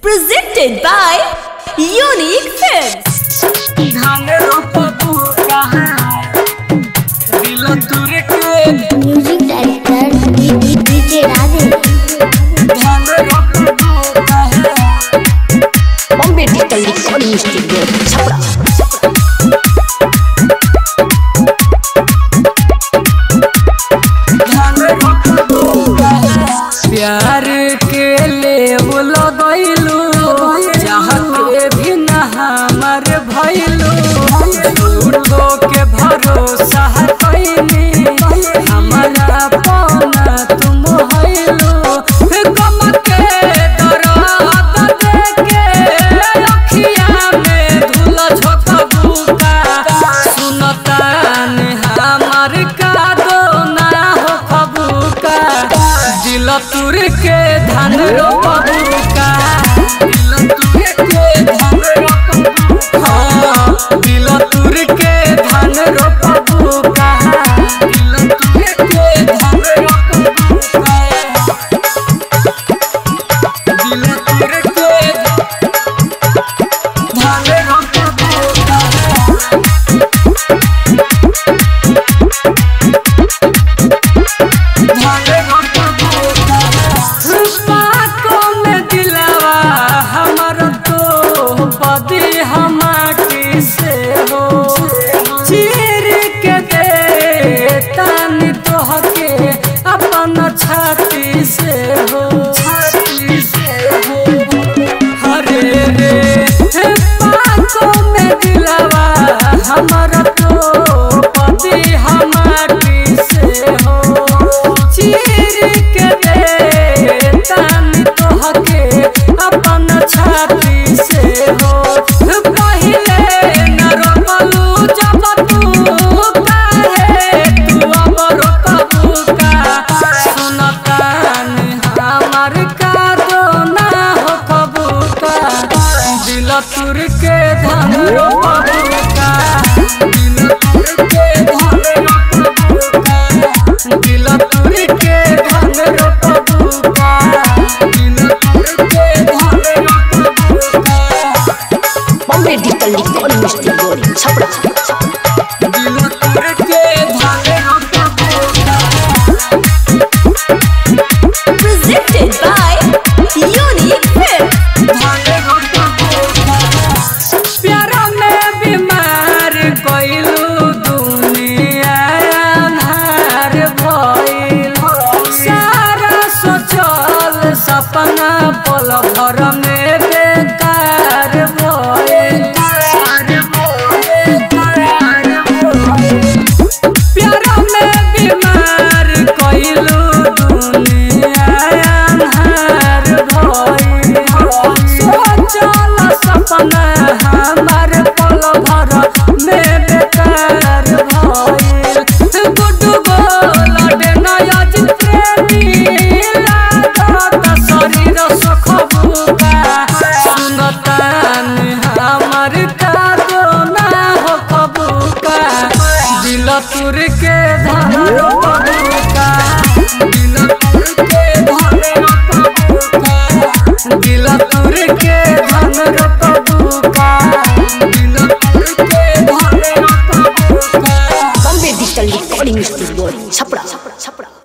Presented by Unique Films. धान रोपबू कहाँ दिल तुर के म्यूजिक डायरेक्टर डीजे राधे धान रोपबू कहाँ Bombay Digital Recording Studio, Chapra. धान रोपबू कहाँ प्यार के ले लगैलू जहाँ के भी न हमर भैलू झूठो के भरोसा कैनी हमारा पौना तुम हैलू गम के दर्द देके अखिया में धुल झोंकबू का सुनतान हमार का दो ना हो खबूका दिल तुर के धान रोपबू का दिल तुर के धान रोपबू हाँ दिल तुर के धान रोपबू का दिल तुर के धान रोपबू का दिल तुर के धान रोपबू का बातों में दिलावा हमर तो बदी हमारी से हो चीर के दे तानी तो हके अपन छाती से हो छाती से हो हरे रे बातों में दिलावा हमर तो बदी हमारी से हो चीर के दे तानी तो हके अपन छाती से हो पहिले न रोकलू जब तू काहे तू अब रोकबू का सुनतान हमार का दो ना हो कबू का दिल तुर के धन रोकबू का दिल तुर के धन रोकबू का दिल तुर के धन रोकबू का दिल तुर के धन रोकबू का Bombay Digital Recording Studio, Chapra. दिल तुर के धन रोकबू का Presented by Unique Films. प्यारा में बीमार कोइलू दुनिया अन्हार भइल सारा सोचल सपना पल भर में बेकार भइल प्यारा में बीमार कोइलू दुनिया अन्हार भइल सोचल सपना हमार पल भर में बेकार भइल गुड्डू गोलड नयज प्रेमी लागत शरीर सुख बुका सुनतान हमार का दो ना हो कबूका दिल तुर के धन रोपबूका दिल तुर के धन रोपबूका दिल तुर के धन रोपबूका दिल तुर के धन रोपबूका Bombay Digital Recording Studio, Chapra. Chapra.